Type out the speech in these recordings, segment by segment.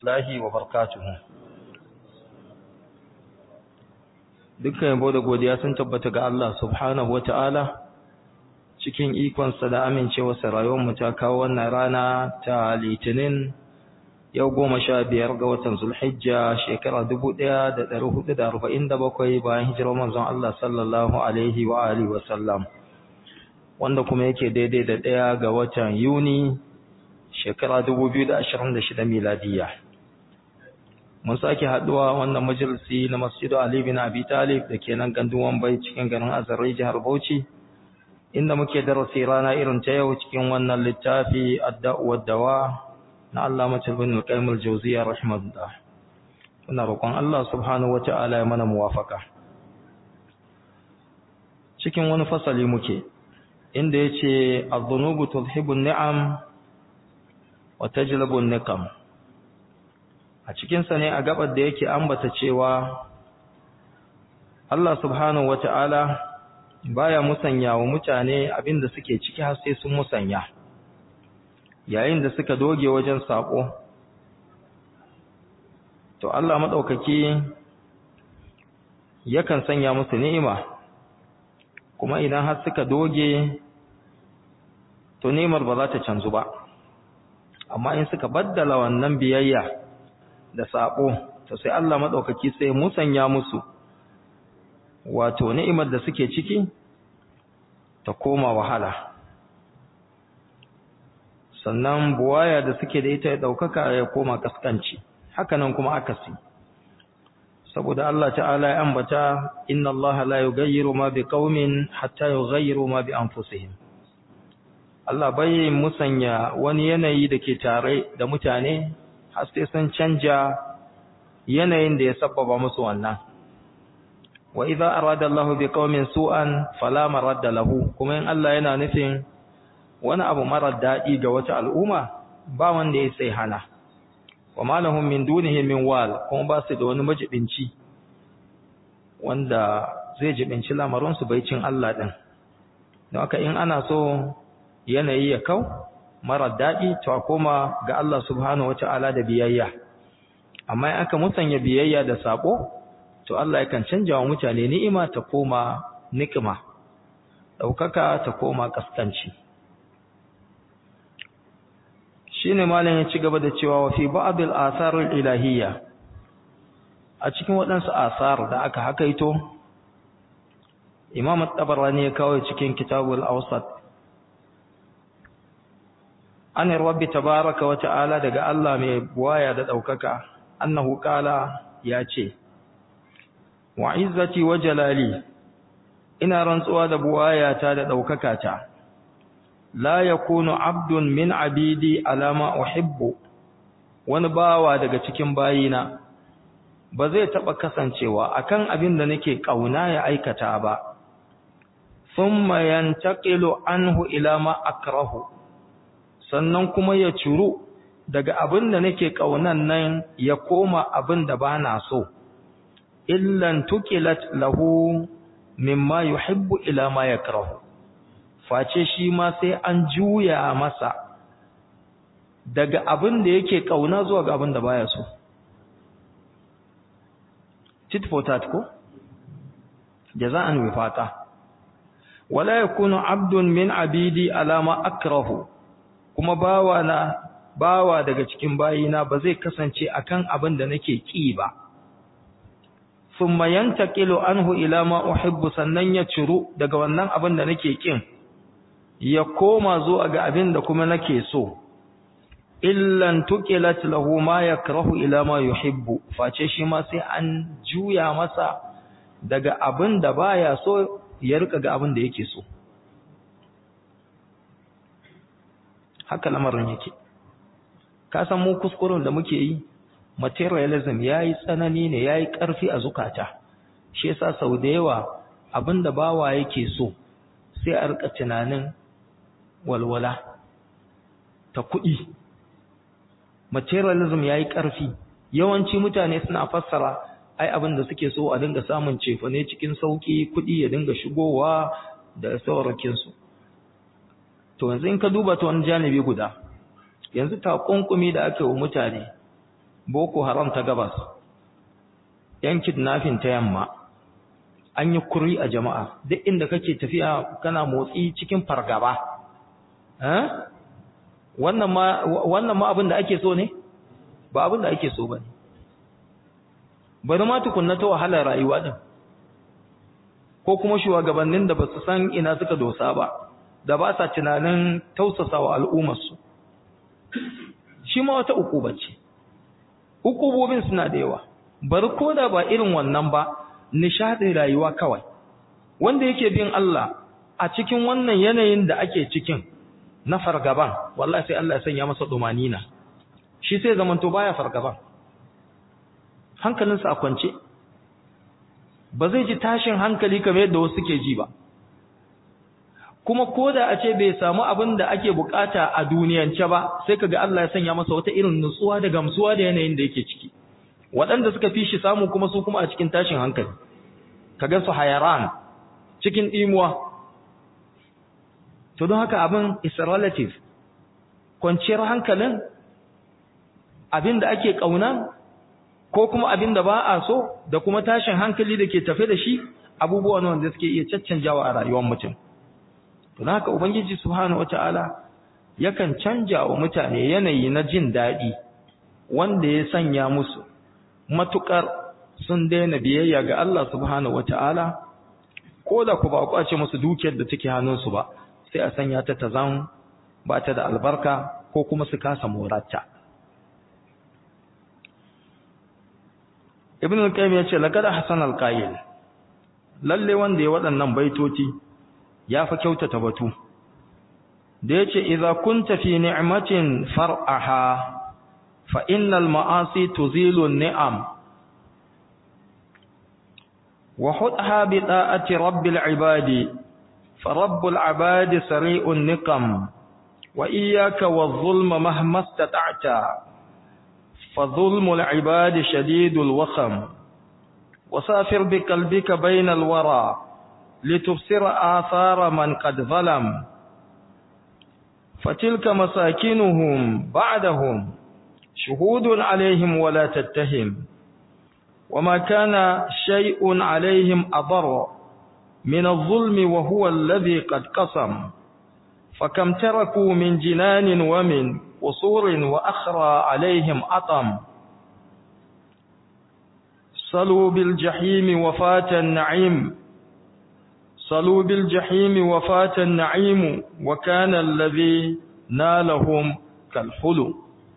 الله وبركاته dukkan yabo da godiya sun tabbata ga Allah subhanahu wata'ala cikin ikonsa da amincewarsa rayuwarmu ta kawo wannan rana ta litinin yau goma sha biyar ga watan zulhijja shekara dubu ɗaya da ɗari hudu da arba'in da bakwai bayan hijirar manzon Allah sallallahu alaihi wa alihi wa sallam wanda kuma yake daidai da ɗaya ga watan yuni shekara dubu biyu da ashirin da shida miladiyya mun sake haɗuwa wannan majalisi na masjidu Ali bin Abi Talib da ke nan gandun Wambai cikin garin Azare jihar Bauchi inda muke darasi rana irin ta yau cikin wannan littafi Ad-Da'u dawa na Allah bin Al-Qayyim Al-Jawziyya rahimahullah muna roƙon Allah subhanahu wata'ala ya mana muwafaka cikin wani fasali muke inda yace adh-dhunubu tudhibu an-ni'am wa tajlibu an-niqam a cikin sa ne a gabar da yake ambata cewa Allah subhanahu wata'ala baya musanya wa mutane abinda suke ciki har sai sun musanya yayin da suka doge wajen sako to Allah madaukaki yakan sanya musu ni'ima kuma idan har suka doge to ni'imar ba za ta canzu ba amma in suka baddala wannan biyayya da sako to sai Allah madaukaki sai musanya musu wato ni'imar da suke ciki ta koma wahala sannan buwaya da suke da ita ya daukaka ya koma kaskanci hakanan kuma akasi saboda Allah ta'ala ya ambata inna Allah la yughayyiru ma biqaumin hatta yughayyiru ma bi anfusihim Allah bai musanya wani yanayi da ke tare da mutane har sai sun canja yanayin da ya sabbaba musu wannan wa idza arada Allahu biqaumin su'an fala maradda lahu kuma in Allah yana nufin wani abu marar daɗi ga wata al'umma ba wanda ya sai hana wa malahum min dunihi min wal kuma ba su da wani majibinci wanda zai jibinci lamarin su bai cin Allah din don haka in ana so yanayi ya kau marar daɗi to a koma ga Allah subhanahu wata'ala da biyayya amma in aka musanya biyayya da sako to Allah yakan canja wa mutane ni'ima ta koma nikima ɗaukaka ta koma kaskanci shine malam ya ci gaba da cewa wa fi ba'd al-athar al-ilahiyya a cikin waɗansu asar da aka hakaito Imam at-Tabarani ya kawo cikin Kitabul Awsat an rabbi tabaaraka wa ta'ala daga Allah mai buwaya da daukaka annahu qala ya ce wa izzati wa jalali ina rantsuwa da buwayata da daukaka ta la yakunu abdun min abidi alama uhibbu wani bawa daga cikin bayina ba zai taba kasancewa akan abin da nake kauna ya aikata ba thumma yantaqilu anhu ila ma akrahu sannan kuma ya curu daga abin da nake kaunan nan ya koma abin da bana so illan tuqilat lahu mimma yuhibbu ila ma yakrahu face shi ma sai an juya masa daga abin da yake kauna zuwa ga abin da baya so tit for tat ko jaza'an wifaqa wala yakunu abdun min abidi alama akrahu kuma bawa na bawa daga cikin bayina ba zai kasance akan abin da nake ki ba thumma yantaqilu anhu ila ma uhibbu sannan ya ciru daga wannan abin da nake kin ya koma zuwa ga abin da kuma nake so illan tuqilat lahu ma yakrahu ila ma yuhibbu face shi ma sai an juya masa daga abin da baya so ya rika ga abin da yake so haka lamarin yake ka san mu kuskuren da muke yi materialism yayi tsanani ne yayi karfi a zukata shi yasa sau da yawa abin da bawa yake so sai a rika tunanin walwala ta kuɗi materialism yayi ƙarfi yawanci mutane suna fassara ai abin da suke so a dinga samun cefane cikin sauki kuɗi ya dinga shigowa da saurakin su to yanzu in ka duba ta wani janibi guda yanzu takunkumi da aka yi wa mutane boko haram ta gabas yan kidnapping ta yamma an yi kuri a jama'a duk inda kake tafiya kana motsi cikin fargaba wannan ma wannan ma abin da ake so ne ba abin da ake so ba ne bari ma tukunna ta wahalar rayuwa din ko kuma shugabannin da ba su san ina suka dosa ba da ba sa tunanin tausasa wa al'ummarsu shi ma wata ukuba ce ukubobin suna da yawa bari ko da ba irin wannan ba nishadin rayuwa kawai wanda yake bin Allah a cikin wannan yanayin da ake cikin na fargaban wallahi sai Allah ya sanya masa dumanina shi sai zamanto baya fargaban hankalinsa a kwance ba zai ji tashin hankali kamar yadda wasu suke ji ba kuma koda a ce bai samu abin da ake bukata a duniyance ba sai kaga Allah ya sanya masa wata irin nutsuwa da gamsuwa da yanayin da yake ciki waɗanda suka fi shi samu kuma su kuma a cikin tashin hankali kaga su hayaran cikin dimuwa to don haka abin is relative kwanciyar hankalin abin da ake kauna ko kuma abin da ba a so da kuma tashin hankali da ke tafe da shi abubuwan wanda suke iya caccanjawa a rayuwar mutum to don haka ubangiji subhanahu wataala yakan canja wa mutane yanayi na jin daɗi wanda ya sanya musu matukar sun daina biyayya ga Allah subhanahu wataala ko da ku ba kwace musu dukiyar da take hannunsu ba sai a sanya ta ta zan ba ta da albarka ko kuma su kasa morarta ibn al-qayyim ya ce laqad hasan al-qayyil lalle wanda ya waɗannan baitoti ya fa kyautata batu da yace idza kunta fi ni'matin far'aha fa innal ma'asi tuzilu an-ni'am wa hudha bi da'ati rabbil ibadi fa rabbul ibadi sari'un niqam wa iyyaka wadh-dhulma mahma istata'ta فظلم العباد شديد الوخم وسافر بقلبك بين الورى لتبصر آثار من قد ظلم فتلك مساكنهم بعدهم شهود عليهم ولا تتهم وما كان شيء عليهم أضر من الظلم وهو الذي قد قسم فكم تركوا من جنان ومن قصور وأخرى عليهم أطم صلوا بالجحيم وفات النعيم صلوا بالجحيم وفات النعيم وكان الذي نالهم كالحلو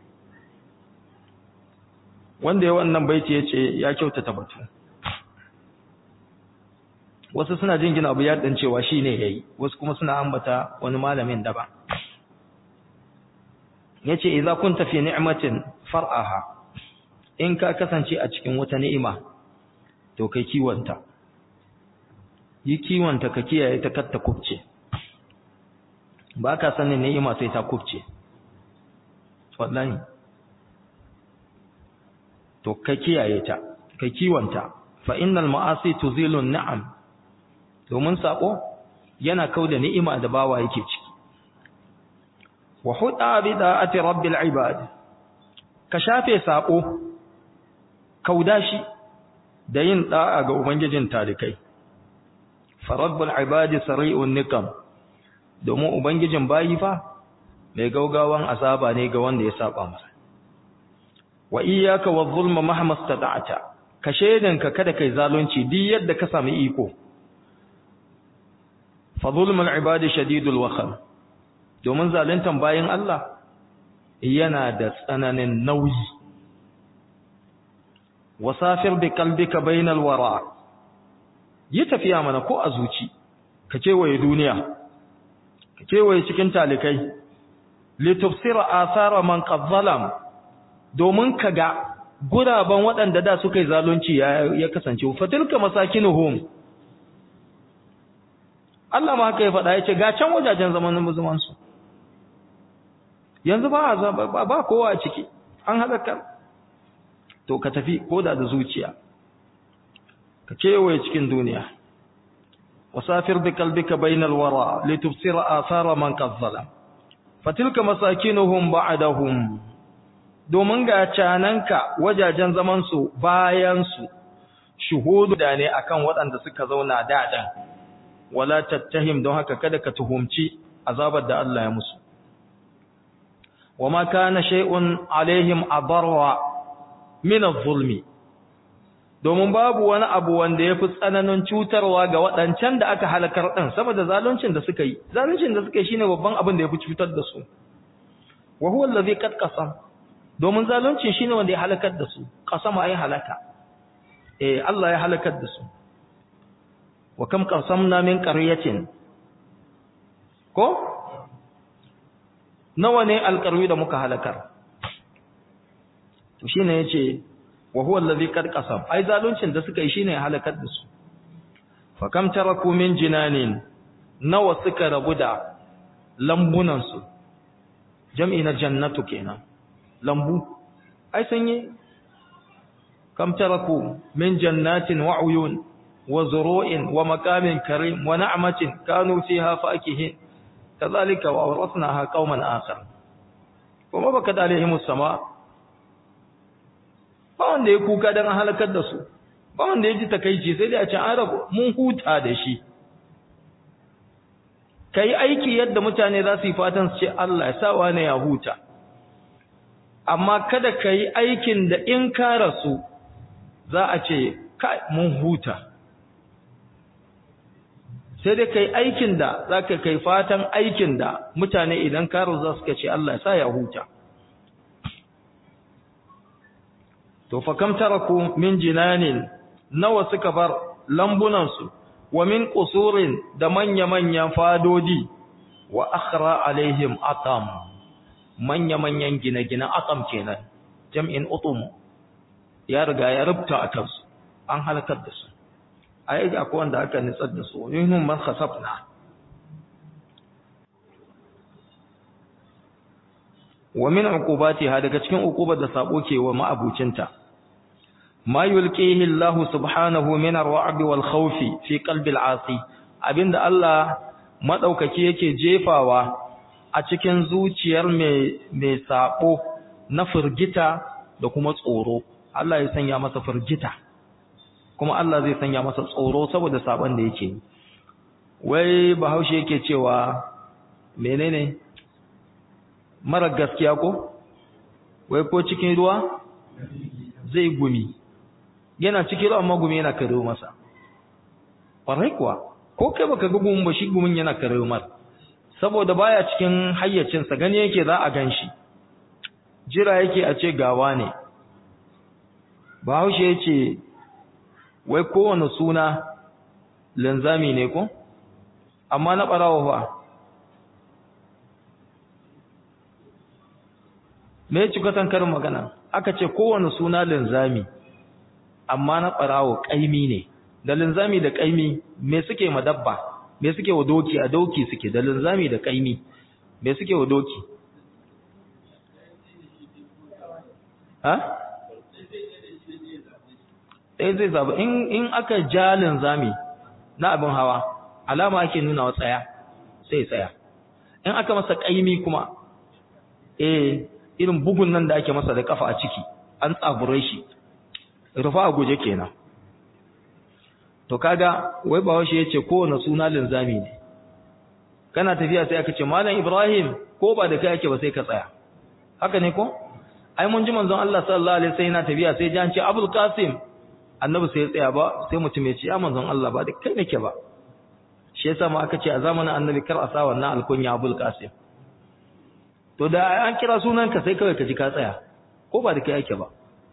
wanda ya wannan baiti ya ce ya kyautata batu wasu suna jingina abu ya dan cewa shi ne ya yi wasu kuma suna ambata wani malamin daban ya ce iza kun tafi ni'matin far'aha in ka kasance a cikin wata ni'ima to kai kiwonta yi kiwonta ka kiyaye ta katta kubce ba ka sanin ni'ima sai ta kubce wallahi to ka kiyaye ta ka kiwonta fa innal ma'asi tuzilu ni'am domin sako yana kauda ni'ima da bawa yake ciki wa huda bi da'ati rabbil ibad ka shafe sako kauda shi da yin da'a ga ubangijin talikai fa rabbul ibadi sari'un nikam domin ubangijin bayi fa mai gaugawan azaba ne ga wanda ya saba masa wa iyyaka wadh-dhulma mahma istata'ta ka shedanka kada kai zalunci duk yadda ka sami iko fa zulmul ibadi shadidul wakham domin zaluntan bayin Allah yana da tsananin nauyi wasafir bi qalbika bainal wara yi tafiya mana ko a zuci ka kewaye duniya ka kewaye cikin talikai litufsira athara man qad zalam domin ka ga guraben waɗanda da suka yi zalunci ya kasance fatilka masakinuhum Allah ma haka ya faɗa ya ce ga can wajajen zamanin musulmansu yanzu ba ba kowa a ciki an halakar to ka tafi koda da zuciya ka kewaye cikin duniya wasafir bi kalbika bainal wara litubsira athara man qad zalam fatilka masakinuhum ba'dahum domin ga cananka wajajen zaman su bayan su shuhudu da ne akan waɗanda suka zauna daɗin wala tattahim don haka kada ka tuhumci azabar da Allah ya musu wama kana shay'un alaihim adarra min adh-dhulmi domin babu wani abu wanda yafi tsananin cutarwa ga waɗancan da aka halakar din saboda zaluncin da suka yi zaluncin da suka yi shine babban abin da yafi cutar da su wa huwa allazi qad qasam domin zaluncin shine wanda ya halakar da su qasama ai halaka eh Allah ya halakar da su wa kam qasamna min qaryatin ko nawa ne alqarwi da muka halakar to shine yace wa huwa allazi qad qasam ai zaluncin da suka yi shine ya halakar da su fa kam taraku min jinanin nawa suka rabu da lambunan su jam'i na jannatu kenan lambu ai sanye kam taraku min jannatin wa uyun wa zuru'in wa maqamin karim wa na'matin kanu fiha fakihin kadhalika wa awrasnaha qauman akhar kuma baka da alaihimus sama ba wanda ya kuka dan halakar da su ba wanda ya ji takeici sai dai a ce an rabu mun huta da shi kai aiki yadda mutane za su yi fatan su ce Allah ya sawa ne ya huta amma kada ka yi aikin da in ka rasu za a ce kai mun huta sai dai kai aikin da za ka kai fatan aikin da mutane idan ka rasu za su ce Allah ya sa ya huta to fa kam taraku min jinanin nawa suka bar lambunansu wa min qusurin da manya-manyan fadodi wa akhra alaihim atam manya-manyan gine-gine atam kenan jam'in utum ya riga ya rubta a kansu an halakar da su ai akwai wanda aka nitsar da su yunhum man khasafna wa min uqubatiha daga cikin uqubar da sabo ke wa ma'abucinta ma yulqihi Allah subhanahu min ar-ra'b wal khawf fi qalbi al-asi abinda Allah madaukaki yake jefawa a cikin zuciyar mai mai sabo na firgita da kuma tsoro Allah ya sanya masa firgita kuma Allah zai sanya masa tsoro saboda sabon da yake wai bahaushe yake cewa menene mara gaskiya ko wai ko cikin ruwa zai gumi yana cikin ruwa amma gumi yana kare masa ƙwarai kuwa ko kai baka ga gumin ba shi gumin yana kare masa saboda baya cikin hayyacinsa gani yake za a ganshi jira yake a ce gawa ne bahaushe ya ce wai kowane suna linzami ne ko amma na ɓarawa fa me ci kwatan karin magana aka ce kowane suna linzami amma na ɓarawo ƙaimi ne da linzami da ƙaimi me suke ma dabba me suke wa doki a doki suke da linzami da ƙaimi me suke wa doki ha ɗaya zai zaɓa in aka ja linzami na abin hawa alama ake nuna wa tsaya sai tsaya in aka masa ƙaimi kuma eh irin bugun nan da ake masa da kafa a ciki an tsabure shi rufa a guje kenan to kaga wai ba washe yace kowane suna linzami ne kana tafiya sai aka ce malam ibrahim ko ba da kai ake ba sai ka tsaya haka ne ko ai mun ji manzon Allah sallallahu alaihi wasallam yana tafiya sai jan ce abul qasim annabi sai ya tsaya ba sai mutum ya ce ya manzon Allah ba da kai nake ba shi yasa ma aka ce a zamanin annabi kar a sa wannan alkunya abul qasim to da an kira sunanka sai kawai ka ji ka tsaya ko ba da kai yake ba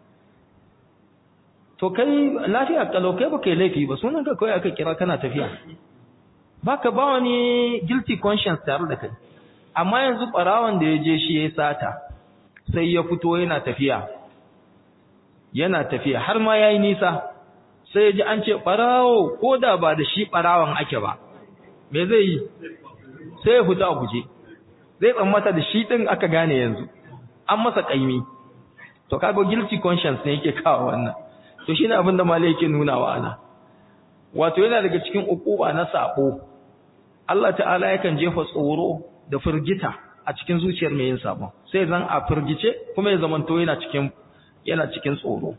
to kai lafiya kalau kai ba kai laifi ba sunanka kawai aka kira kana tafiya baka ba wani guilty conscience tare da kai amma yanzu barawan da ya je shi ya sata sai ya fito yana tafiya yana tafiya har ma yayi nisa sai ya ji an ce barawo ko da ba da shi barawan ake ba me zai yi sai ya fita a guje zai tsammata da shi din aka gane yanzu an masa kaimi to kaga guilty conscience ne yake kawo wannan to shine abin da malai yake nuna wa ana wato yana daga cikin ukuba na sabo Allah ta'ala yakan jefa tsoro da firgita a a cikin zuciyar mai yin sabon sai zan a firgice kuma ya zamanto yana cikin yana cikin tsoro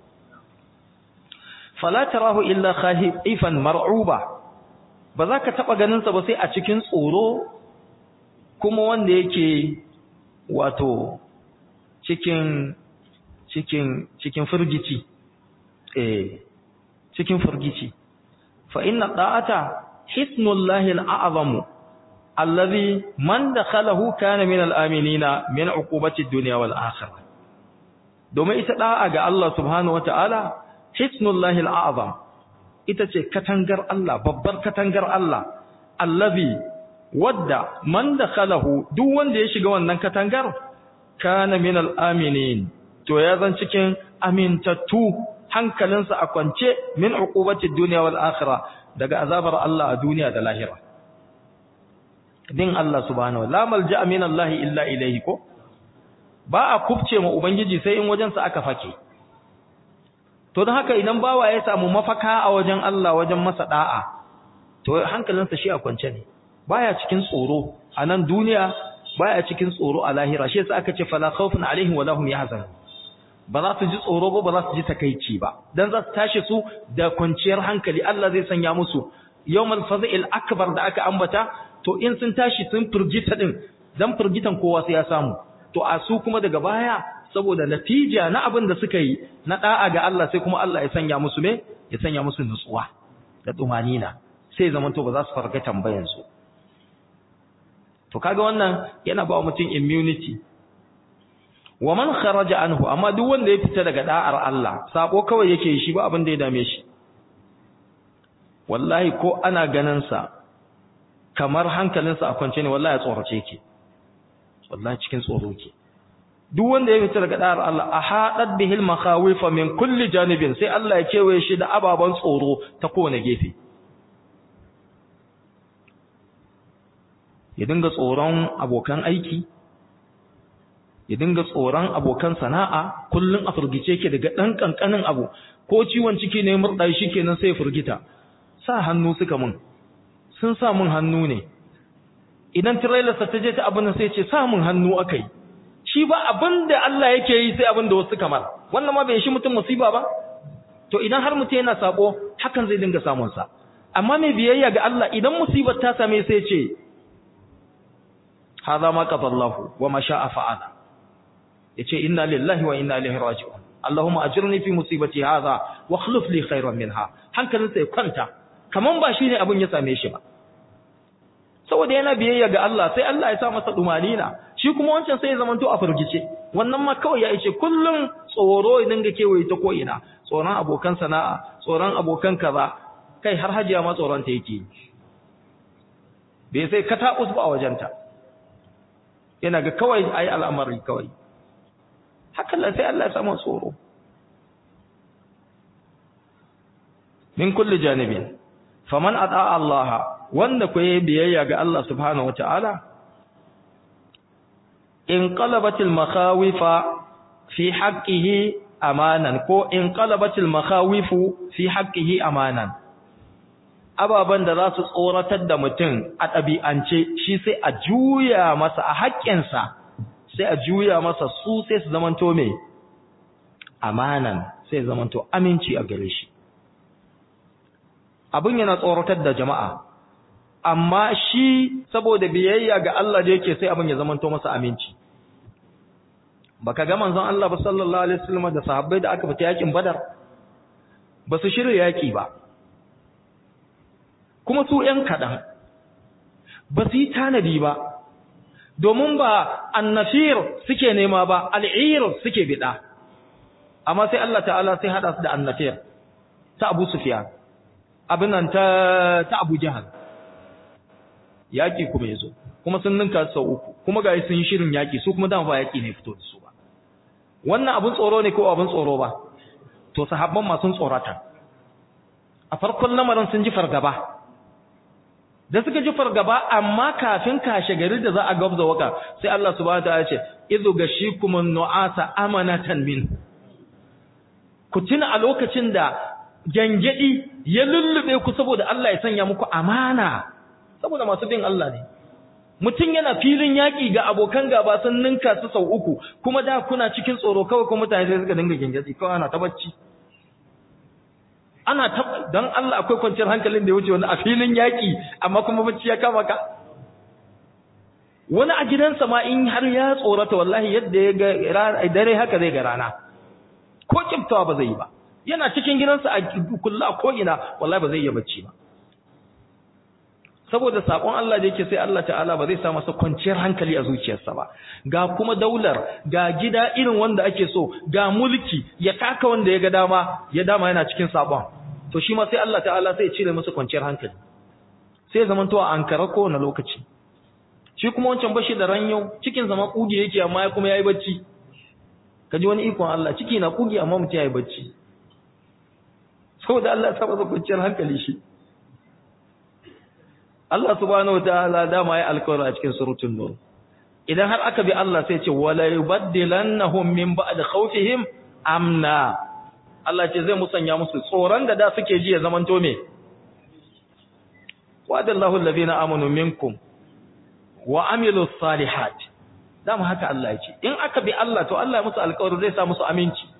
fala tarahu illa khaifan mar'uba ba za ka taba ganin sa ba sai a cikin tsoro kuma wanda yake wato cikin cikin cikin firgici eh cikin firgici fa inna da'ata hisnullahi al'azamu alladhi man dakhalahu kana min al'aminina min uqubati ad-dunya wal akhirah domin ita da'a ga Allah subhanahu wata'ala hisnullahi al'azam ita ce katangar Allah babbar katangar Allah allazi wadda man dakhalahu duk wanda ya shiga wannan katangar kana min al-aminin to ya zan cikin amintattu hankalinsa a kwance min uqubati dunya wal akhirah daga azabar Allah a duniya da lahira din Allah subhanahu la malja'a min Allah illa ilayhi ko ba a kubce ma ubangiji sai in wajensa aka fake to don haka idan bawa ya samu mafaka a wajen Allah wajen masa da'a to hankalinsa shi a kwance ne baya cikin tsoro a nan duniya baya cikin tsoro a lahira shi yasa aka ce fala khawfun alaihim wala hum yahzanun ba za su ji tsoro ba ba za su ji takeici ba dan za su tashi su da kwanciyar hankali Allah zai sanya musu yawmal fazil akbar da aka ambata to in sun tashi sun furgita din dan furgitan kowa sai ya samu to a su kuma daga baya saboda natija na abin da suka yi na da'a ga Allah sai kuma Allah ya sanya musu me ya sanya musu nutsuwa da tumanina sai zaman to ba za su farga tambayan su to kaga wannan yana ba mutum immunity wa man kharaja anhu amma duk wanda ya fita daga da'ar Allah sabo kawai yake shi ba abin da ya dame shi wallahi ko ana ganin sa kamar hankalinsa a kwance ne wallahi ya tsorace yake wallahi cikin tsoro yake duk wanda ya fita daga da'ar Allah ahadat bihil makhawifa min kulli janibin sai Allah ya kewaye shi da ababan tsoro ta kowane gefe ya dinga tsoron abokan aiki ya dinga tsoron abokan sana'a kullun a furgice ke daga dan kankanin abu ko ciwon ciki ne murda shi kenan sai furgita sa hannu suka mun sun sa mun hannu ne idan trailer sa ta je ta abin sai ce sa mun hannu akai shi ba abinda Allah yake yi sai abinda wasu kamar wannan ma bai shi mutum musiba ba to idan har mutum yana sabo hakan zai dinga samun sa amma mai biyayya ga Allah idan musibar ta same sai ce hadha ma qadallahu wa ma sha'a fa'ala yace inna lillahi wa inna ilaihi raji'un allahumma ajirni fi musibati hadha wa akhlif li khayran minha hankalin sai kwanta kaman ba shine abin ya same shi ba saboda yana biyayya ga Allah sai Allah ya sa masa dumanina shi kuma wancan sai ya zamanto a furgice wannan ma kawai ya ce kullum tsoro idan ga kewaye ta ko ina tsoron abokan sana'a tsoron abokan kaza kai har hajiya ma tsoron ta yake bai sai katakus ba a wajenta yana ga kawai ayi al'amari kawai hakan sai Allah ya samu tsoro min kulli janibin faman ata Allah wanda ku yi biyayya ga Allah subhanahu wataala in qalabatil makhawifa fi haqqihi amanan ko in qalabatil makhawifu fi haqqihi amanan ababan da za su tsoratar da mutum a ɗabi'ance shi sai a juya masa a haƙƙinsa sai a juya masa su sai su zamanto me amanan sai zamanto aminci a gare shi abin yana tsoratar da jama'a amma shi saboda biyayya ga Allah da yake sai abin ya zamanto masa aminci baka ga manzon Allah ba sallallahu alaihi wasallam da sahabbai da aka fita yakin Badar ba su shirya yaki ba kuma su ƴan kadan ba su yi tanadi ba domin ba annafir suke nema ba al'ir suke bida amma sai Allah ta'ala sai hada su da annafir ta Abu Sufyan abin nan ta ta Abu Jahal yaki kuma yazo kuma sun ninka sau uku kuma ga sun yi shirin yaki su kuma dan ba yaki ne fito da su ba wannan abun tsoro ne ko abun tsoro ba to sahabban ma sun tsorata a farkon lamarin sun ji fargaba da suka ji fargaba amma kafin kashe gari da za a gabza waka sai Allah subhanahu wataala ya ce idhu gashikumun nu'asa amanatan min ku tuna a lokacin da gangadi ya lullube ku saboda Allah ya sanya muku amana saboda masu bin Allah ne mutum yana filin yaƙi ga abokan gaba sun ninka su sau uku kuma da kuna cikin tsoro kawai kuma mutane sai suka dinga gengedi kawai ana ta bacci ana ta dan Allah akwai kwanciyar hankalin da ya wuce wani a filin yaƙi amma kuma bacci ya kama ka wani a gidansa ma in har ya tsorata wallahi yadda ya ga dare haka zai ga rana ko kiftawa ba zai yi ba yana cikin gidansa a kulla ko ina wallahi ba zai iya bacci ba saboda sakon Allah da yake sai Allah ta'ala ba zai sa masa kwanciyar hankali a zuciyarsa ba ga kuma daular ga gida irin wanda ake so ga mulki ya taka wanda ya ga dama ya dama yana cikin sabon to shi ma sai Allah ta'ala sai ya cire masa kwanciyar hankali sai zaman to a ankara ko na lokaci shi kuma wancan bashi da ranyo cikin zama kuge yake amma ya kuma yayi bacci kaji wani ikon Allah ciki na kuge amma mutum yayi bacci saboda Allah ya sa masa kwanciyar hankali shi Allah subhanahu wataala dama ya alƙawari a cikin suratul nur idan har aka bi Allah sai ce wala yubaddilannahum min ba'd khawfihim amna Allah ce zai musanya musu tsoron da da suke ji ya zamanto me wa'adallahu alladhina amanu minkum wa amilus salihat dama haka Allah ya ce in aka bi Allah to Allah ya musu alƙawari zai sa musu aminci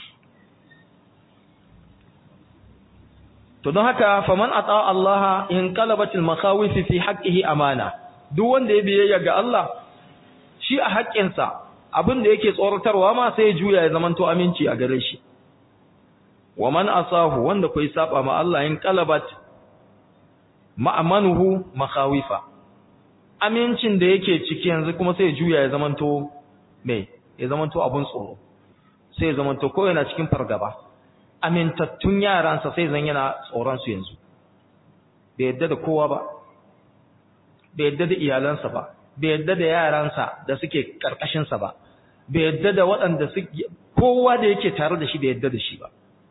to don haka faman ata Allah in qalabatil makhawif fi haqqihi amana duk wanda ya biyayya ga Allah shi a haƙƙinsa abin da yake tsoratarwa ma sai ya juya ya zamanto aminci a gare shi wa man asahu wanda kai saba ma Allah in qalabat ma'amanuhu makhawifa amincin da yake ciki yanzu kuma sai ya juya ya zamanto me ya zamanto abun tsoro sai ya zamanto ko yana cikin fargaba amintattun yaransa sai zan yana tsoronsu yanzu bai yadda da kowa ba bai yadda da iyalansa ba bai yadda da yaransa da suke karkashinsa ba bai yadda da waɗanda suke kowa da yake tare da shi bai yadda da shi ba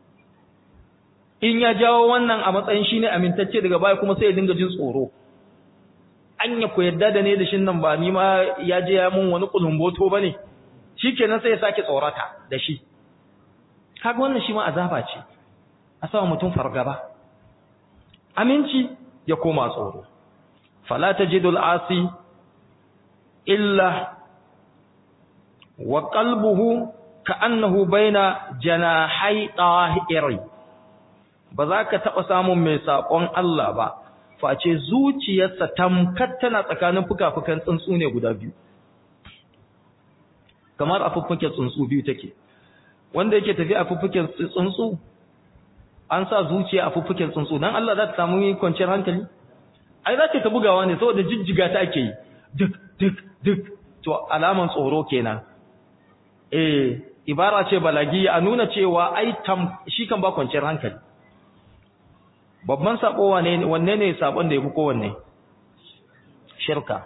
in ya jawo wannan a matsayin shi ne amintacce daga baya kuma sai ya dinga jin tsoro anya ku yadda da ne da shin nan ba ni ma ya je ya mun wani kulumboto ba ne shikenan sai ya sake tsorata da shi kaga wannan shi ma azaba ce a sama mutum fargaba aminci ya koma tsoro fala tajidul asi illa wa qalbuhu ka'annahu baina janahay tahiri ba za ka taba samun mai sakon Allah ba face zuciyarsa tamkar tana tsakanin fuka-fukan tsuntsu ne guda biyu kamar a fuffuken tsuntsu biyu take wanda yake tafi a fuffuken tsuntsu an sa zuciya a fuffuken tsuntsu dan Allah za ta samu kwanciyar hankali ai za ta bugawa ne saboda jijjiga ta ake yi duk duk duk to alaman tsoro kenan eh ibara ce balagi a nuna cewa ai tam shi kan ba kwanciyar hankali babban sabo wane wanne ne sabon da yafi kowanne shirka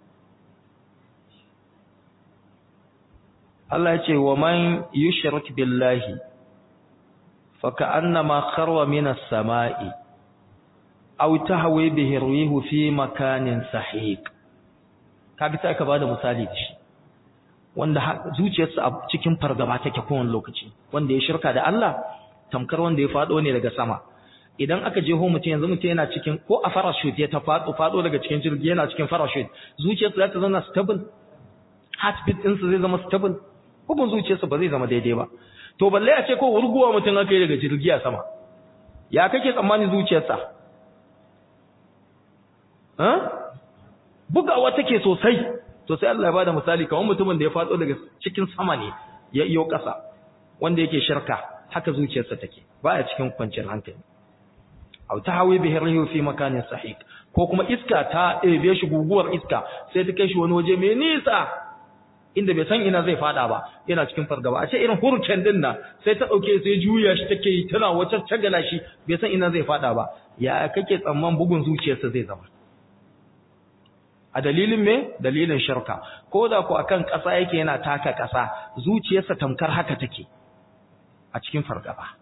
Allah ya ce wa man yushrik billahi fa ka'annama kharwa minas sama'i aw tahwi bihi rihu fi makanin sahiq kaga sai ka bada misali da shi wanda zuciyarsa a cikin fargaba take kowane lokaci wanda ya shirka da Allah tamkar wanda ya fado ne daga sama idan aka je ho mutum yanzu mutum yana cikin ko a parachute ya ta fado fado daga cikin jirgi yana cikin parachute zuciyarsa za ta zama stable heartbeat ɗinsa zai zama stable bugun zuciyarsa ba zai zama daidai ba to balle a ce ko wurguwa mutum aka yi daga jirgi a sama ya kake tsammanin zuciyarsa bugawa take sosai to sai Allah ya bada misali kamar mutumin da ya fado daga cikin sama ne ya iyo ƙasa wanda yake shirka haka zuciyarsa take baya cikin kwanciyar hankali aw tahawi bihi rihu fi makanin sahih ko kuma iska ta ebe shi guguwar iska sai ta kai shi wani waje mai nisa inda bai san ina zai fada ba yana cikin fargaba a ce irin hurken din nan sai ta dauke sai juya shi take yi tana wacce tagala shi bai san ina zai fada ba ya kake tsamman bugun zuciyarsa zai zama a dalilin me dalilin shirka ko da ku akan ƙasa yake yana taka ƙasa zuciyarsa tamkar haka take a cikin fargaba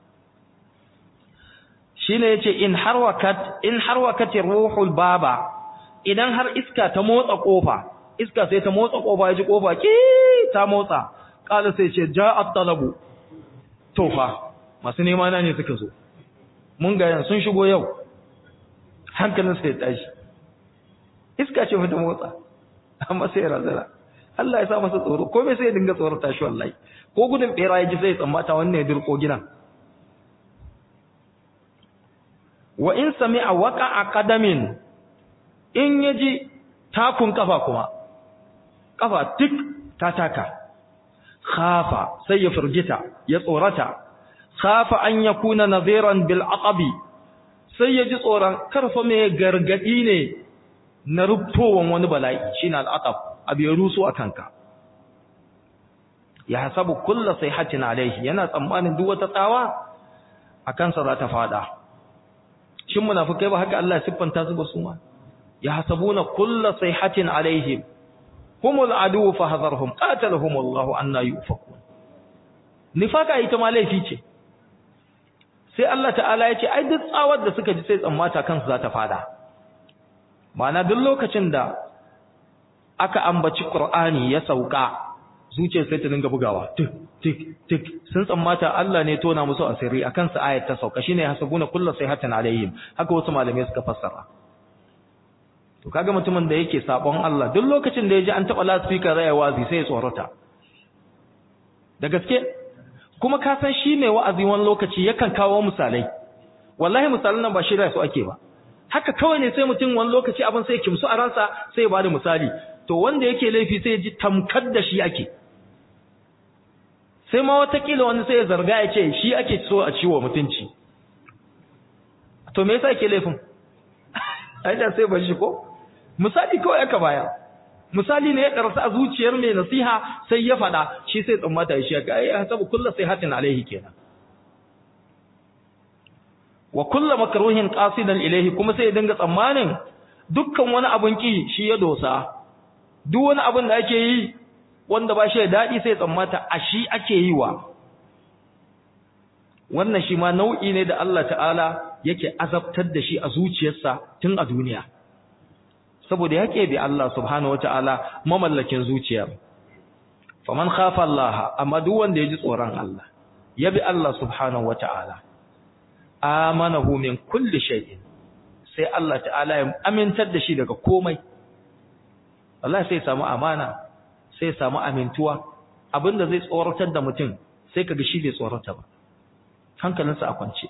shine yace in harwakat in harwakatir ruhul baba idan har iska ta motsa kofa iska sai ta motsa kofa ya ji kofa ki ta motsa kala sai ce ja'at talabu to fa masu nema na ne suka zo mun ga yan sun shigo yau hankalin sai tashi iska ce ta motsa amma sai razana Allah ya sa masa tsoro komai sai ya dinga tsorata shi wallahi ko gudun bera ya ji sai ya tsammata wannan ya dirko gidan wa in sami'a waqa'a qadamin in yaji takun kafa kuma kafa tik ta taka khafa sai ya firgita ya tsorata khafa an yakuna nadhiran bil aqabi sai ya ji tsoron karfa mai gargadi ne na rubtowan wani bala'i shine al aqab abu ya rusu a kanka ya hasabu kullu sayhatin alaihi yana tsammanin duk wata tsawa a kansa za ta fada shin munafikai ba haka Allah ya siffanta su ba su ma ya hasabuna kullu sayhatin alaihim humul adu fahadharhum qatalahum Allah anna yufakun nifaka ita ma laifi ce sai Allah ta'ala ya ce ai duk tsawar da suka ji sai tsammata kansu za ta fada ma'ana duk lokacin da aka ambaci Qur'ani ya sauka zuciyar sai ta dinga bugawa tik tik tik sun tsammata Allah ne tona musu asiri akan su ayat ta sauka shine hasabuna kullu sayhatin alaihim haka wasu malamai suka fassara to kaga mutumin da yake sabon Allah duk lokacin da yaji an taba loudspeaker raya wazi sai ya tsorata da gaske kuma ka san shi mai wa'azi wani lokaci yakan kawo misalai wallahi misalan nan ba shirya su ake ba haka kawai ne sai mutum wani lokaci abin sai kimsu a ransa sai ya bada misali to wanda yake laifi sai ya ji tamkar da shi ake sai ma watakila wani sai ya zarga ya ce shi ake so a ciwo mutunci to me yasa yake laifin ai da sai bar shi ko misali kawai aka baya misali ne ya karasa a zuciyar mai nasiha sai ya faɗa shi sai tsammata shi aka ai hasabu kullu sai hatin alaihi kenan wa kullu makruhin qasidan ilaihi kuma sai ya dinga tsammanin dukkan wani abun ki shi ya dosa duk wani abun da ake yi wanda ba shi da dadi sai tsammata a shi ake yi wa wannan shi ma nau'i ne da Allah ta'ala yake azabtar da shi a zuciyarsa tun a duniya saboda yake bi Allah subhanahu wataala mamallakin zuciyar faman khafa Allah amma duk wanda ya ji tsoron Allah ya bi Allah subhanahu wataala amanahu min kulli shay'in sai Allah ta'ala ya amintar da shi daga komai Allah sai samu amana sai samu amintuwa abinda zai tsoratar da mutum sai kaga shi bai tsorata ba hankalinsa a kwance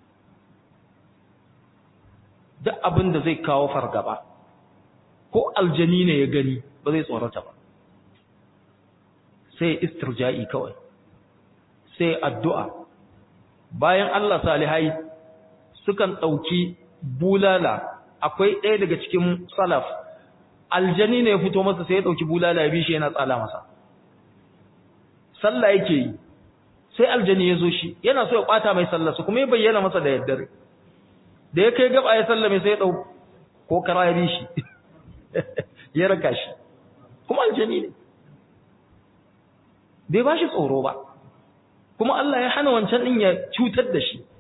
duk abinda zai kawo fargaba ko aljani ne ya gani ba zai tsorata ba sai istirja'i kawai sai addu'a bayan Allah salihai sukan ɗauki bulala akwai ɗaya daga cikin salaf aljani ne ya fito masa sai ya ɗauki bulala ya bi shi yana tsala masa sallah yake yi sai aljani ya zo shi yana so ya ɓata mai sallarsa kuma ya bayyana masa da yaddare da ya kai gaba ya sallame sai ya ɗau ko kara ya bi shi ya raka shi kuma aljani ne bai ba shi tsoro ba kuma Allah ya hana wancan din ya cutar da shi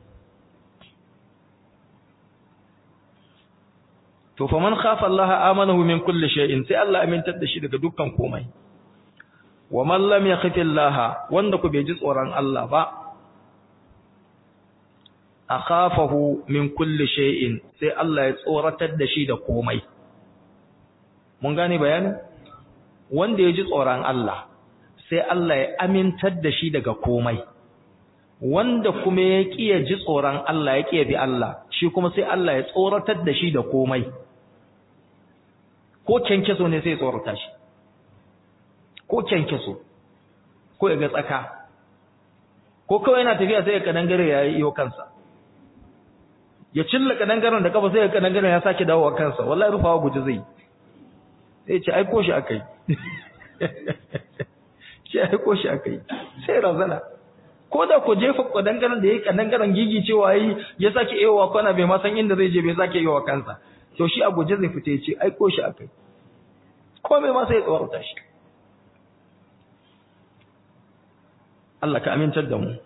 to fa man khafa Allah amanahu min kulli shay'in sai Allah amintar da shi daga dukkan komai wa man lam yakhafi Allah wanda ku bai ji tsoron Allah ba akhafahu min kulli shay'in sai Allah ya tsoratar da shi da komai mun gane bayanin wanda ya ji tsoron Allah sai Allah ya amintar da shi daga komai wanda kuma ya kiya ji tsoron Allah ya kiya bi Allah shi kuma sai Allah ya tsoratar da shi da komai ko kenkeso ne sai ya tsorata shi ko kenkeso ko ya ga tsaka ko kawai yana tafiya sai ya kadangare ya yi kansa ya cilla kadangaren da kafa sai ya kadangaren ya sake dawowa kansa wallahi rufawa guji zai sai ce aiko shi akai shi aiko shi akai sai razana ko da ko jefa kadangaren da yayi kadangaren gigi cewa yi ya sake ewa kwana bai ma san inda zai je bai sake ewa kansa to shi a guje zai fita ce aiko shi akai ko mai ma sai ya tsawarta shi Allah ka amintar da mu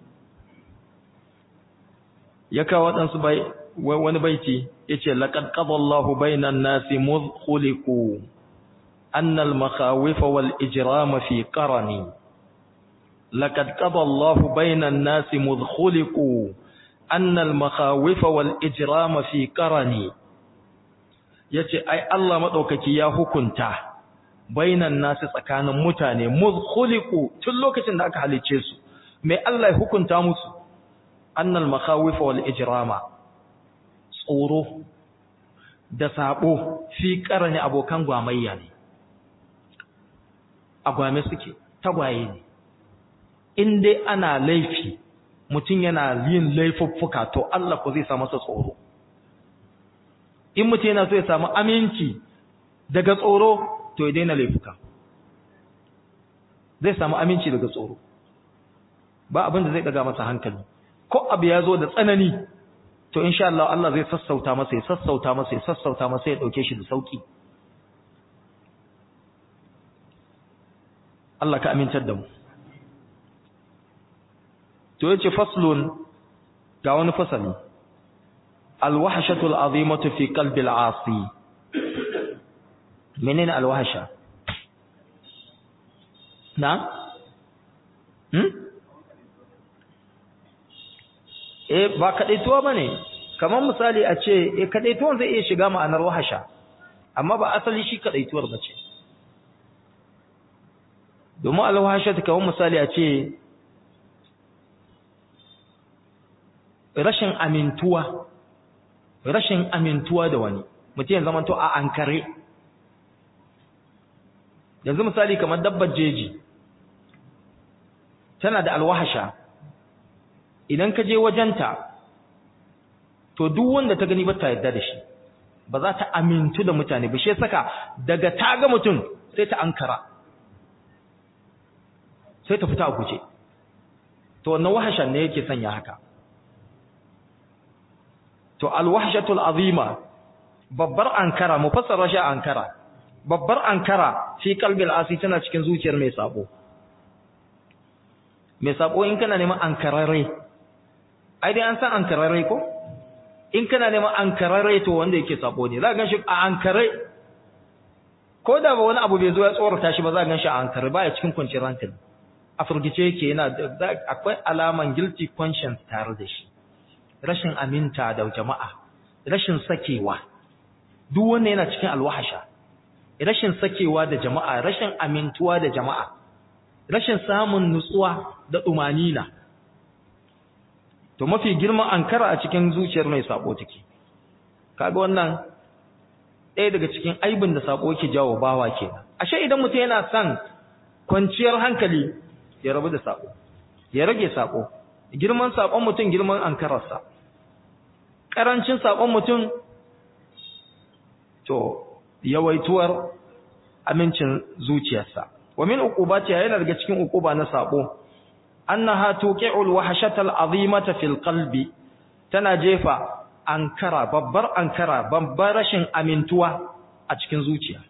ya kawo waɗansu bai wani baiti yace laqad qadallahu bainan nasi mudh khuliqu anna al makhawif wal ijram fi qarani laqad qadallahu bainan nasi mudh khuliqu anna al makhawif wal ijram fi qarani yace ai Allah madaukaki ya hukunta bainan nasu tsakanin mutane muzkhuliqu tun lokacin da aka halice su mai Allah ya hukunta musu annal makhawif wal ijrama tsoro da sabo fi karani abokan gwamayya ne agwame suke tagwaye ne in dai ana laifi mutum yana yin laifuffuka to Allah ko zai sa masa tsoro in mutum yana so ya samu aminci daga tsoro to ya daina laifuka zai samu aminci daga tsoro ba abin da zai daga masa hankali ko abu ya zo da tsanani to insha Allah Allah zai sassauta masa ya sassauta masa ya sassauta masa ya dauke shi da sauki Allah ka amintar da mu to yace faslun ga wani fasali alwahshatul azimatu fi qalbi al'asi menene alwahsha na hmm eh ba kadaituwa bane kamar misali a ce eh kadaituwan zai iya shiga ma'anar wahasha amma ba asali shi kadaituwar bace domin alwahsha ta kamar misali a ce rashin amintuwa rashin amintuwa da wani mutum ya zama to a ankare yanzu misali kamar dabbar jeji tana da alwahasha idan ka je wajenta to duk wanda ta gani ba ta yarda da shi ba za ta amintu da mutane ba shi saka daga ta ga mutum sai ta ankara sai ta fita a guje to wannan wahashan ne yake sanya haka to alwahshatul azima babbar ankara mu fassara shi ankara babbar ankara fi qalbil asi tana cikin zuciyar mai sabo mai sabo in kana neman ankararre ai dai an san ankararre ko in kana neman ankararre to wanda yake sabo ne za ka ganshi a ankare ko da ba wani abu bai zo ya tsorata shi ba za ka ganshi a ankare ba ya cikin kwanciyar hankali a furgice yake yana akwai alaman guilty conscience tare da shi rashin aminta da jama'a rashin sakewa duk wanda yana cikin alwahasha rashin sakewa da jama'a rashin amintuwa da jama'a rashin samun nutsuwa da tumanina to mafi girman ankara a cikin zuciyar mai sabo take kaga wannan ɗaya daga cikin aibin da sabo yake jawo bawa kenan ashe idan mutum yana son kwanciyar hankali ya rabu da sabo ya rage sabo girman sabon mutum girman ankararsa karancin sabon mutum to yawaituwar amincin zuciyarsa wa min uqubati yana daga cikin uquba na sabo annaha tuqi'ul wahshatal azimata fil qalbi tana jefa ankara babbar ankara babbar rashin amintuwa a cikin zuciya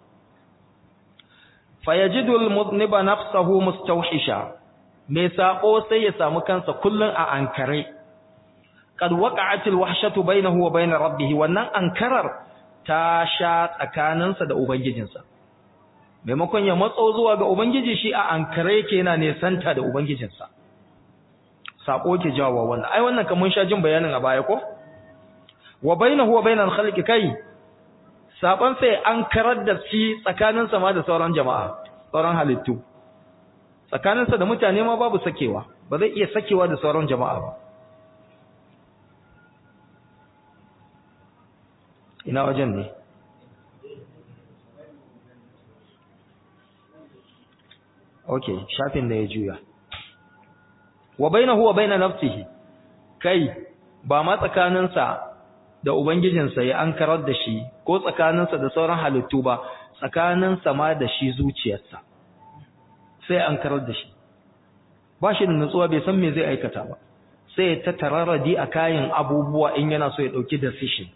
fayajidul mudniba nafsahu mustawhisha mai sako sai ya samu kansa kullun a ankare qad waqa'atil wahshatu bainahu wa bain rabbih wannan ankarar ta sha tsakaninsa da ubangijinsa maimakon ya matso zuwa ga ubangiji shi a ankare yake yana nesanta da ubangijinsa sako ke jawo wannan ai wannan kaman sha jin bayanin a baya ko wa bainahu wa bainal khalqi kai saban sai an karar da shi tsakanin sa ma da sauran jama'a sauran halittu tsakanin sa da mutane ma babu sakewa ba zai iya sakewa da sauran jama'a ba ina wajen ne okay shafin da ya juya wa bainahu wa baina nafsihi kai ba ma tsakaninsa da ubangijinsa ya ankarar da shi ko tsakaninsa da sauran halittu ba tsakaninsa ma da shi zuciyarsa sai ankarar da shi ba shi da nutsuwa bai san me zai aikata ba sai ta tararradi a kayan abubuwa in yana so ya dauki decision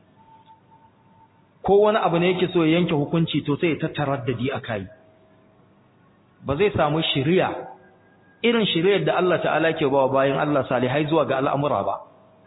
ko wani abu ne yake so ya yanke hukunci to sai ta taraddadi a kai ba zai samu shiriya irin shiriyar da Allah ta'ala ke bawa bayan Allah salihai zuwa ga al'amura ba